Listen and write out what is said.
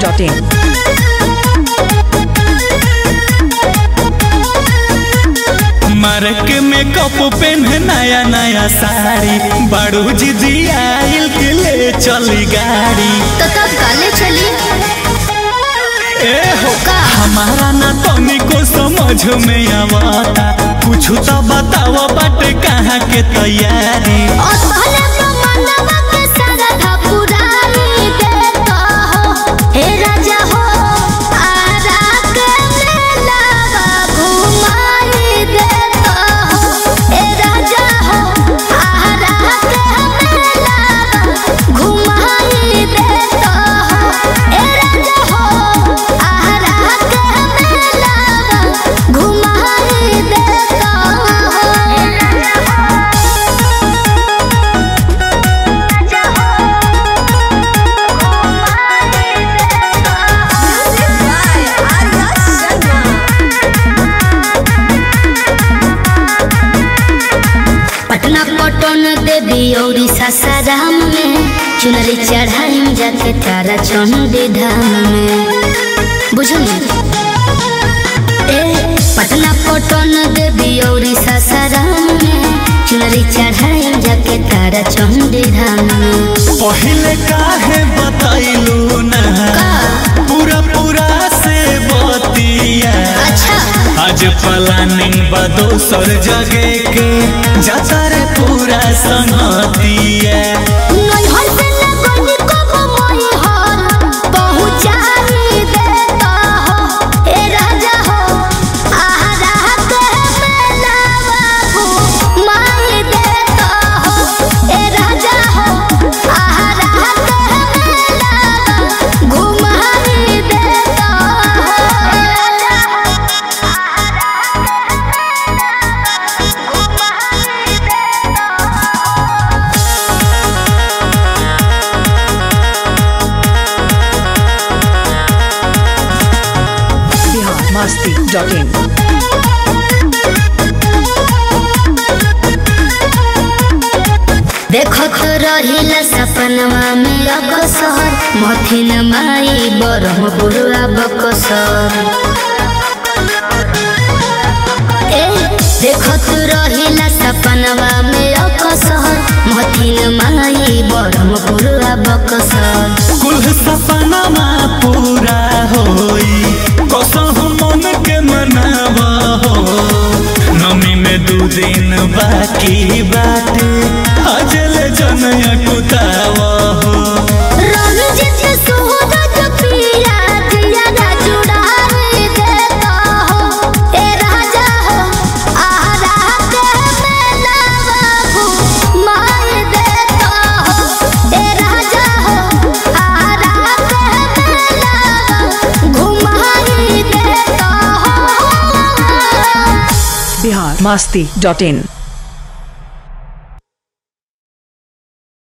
biharmasti.in मारक में cup PAN नया नया साड़ी बड़ू जी आइल के ले चली गाड़ी तो तब काले चली ए हो का हमारा ना तनिको समझ में आवता कुछ तो बताओ बाटे कहाँ के तैयारी और पहले तो मनवा के सारा था पुरानी देता हो हे राजा हो आरा के मेलावा घुमाई देता हो हे राजा हो आरा के मेलावा घुमाई देता हो हे राजा हो आरा के मेलावा घुमाई देता हो हे राजा हो पटना पटन देवी और सासाराम में चुनरी चढ़ाई जाके तारा चंडी धाम में बुझली ए पटना पटन देवी और सासाराम में चुनरी चढ़ाई जाके तारा चंडी धाम में पहले काहे बताइलू ना का? पूरा पूरा से बतिया अच्छा आज प्लानिंग बा दोसर जगह के जाता रे पूरा संगतिया नैहर से लगनी कबो मैहर पहुँचाई देता हो ए राजा हो आहारा के मेलावा घुमाई देता हो ए राजा हो आहारा के मेलावा घुमाई देता हो ए राजा हो आहारा के घुमाई देता हो biharmasti.in देखत रहिला सपनवा में अकसर मथिन माई बरहपुरा बकसर ए देखत रहिला सपनवा में अकसर मथिन माई बरहपुरा बकसर कुल सपनामा पूरा होई कसम मन के मनावा हो नमी में दू दिन बाकी बाटे अजल जनया कुतावा हो रंजित सूरज पिया दिया ना जुड़ाई देता हो ए राजा हो आरा के मेलावा घुमाई देता हो ए राजा हो आरा के मेलावा घुमाई देता हो biharmasti.in